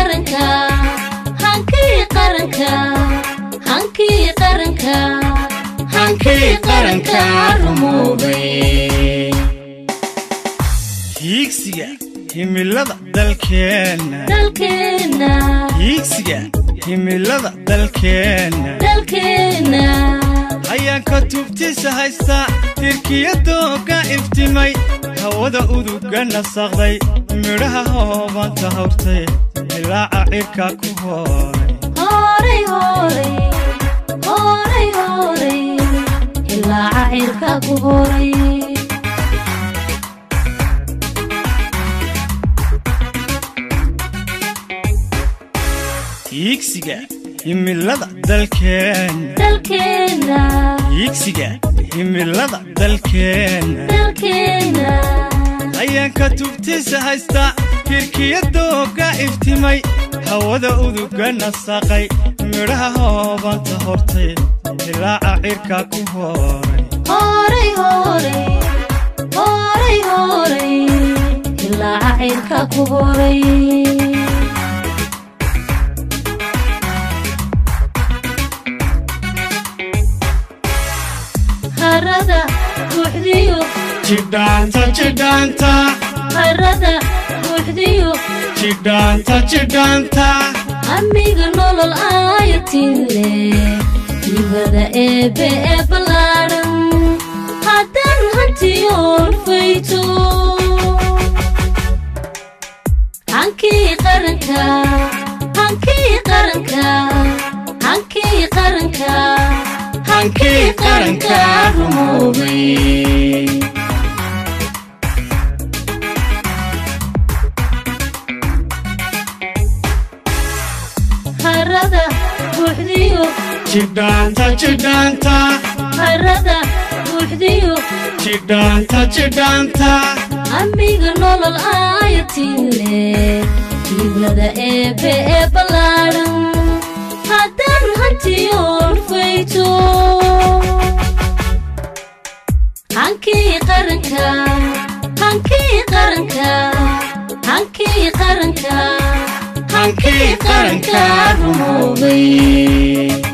qaranka hankii qaranka hankii qaranka hankii qaranka rumoobay hiigsiga himilada dalkeenna dalkeenna hiigsiga himilada dalkeenna dalkeenna hayaanka tubtiisa haysta tirkiyadooga iftimay hawada uduga nasaqday midhaha hoobanta hawrtay dilaaca cirka ku hooray horay horay horay horay ilaaca cirka ku horay hiigsiga himilada dalkeenna dalkeenna hiigsiga himilada dalkeenna dalkeenna hayaanka tubtiisa haysta tirkiyadooga iftimay hawada uduga nasaqay midhaha hoobanta hortay dilaaca cirka ku hooray horay horay horay horay ilaaca cirka ku horay harada buuxdiyo jidhaanta jidhaanta harada buuxdiyo jidhaanta jidhaanta amiga nolol aayatinle dibada eebe ee ballaadhan haddaan hantiyoon fayto hankii qaranka hankii qaranka hankii qaranka hankii qaranka rumoobay harada buuxdiyo jidhaanta jidhaanta harada buuxdiyo jidhaanta jidhaanta amiga nolol aayatinle dibada eebe ee ballaadhan haddaan hantiyoon fayto hankii qaranka hankii qaranka hankii qaranka hankii qaranka rumoobay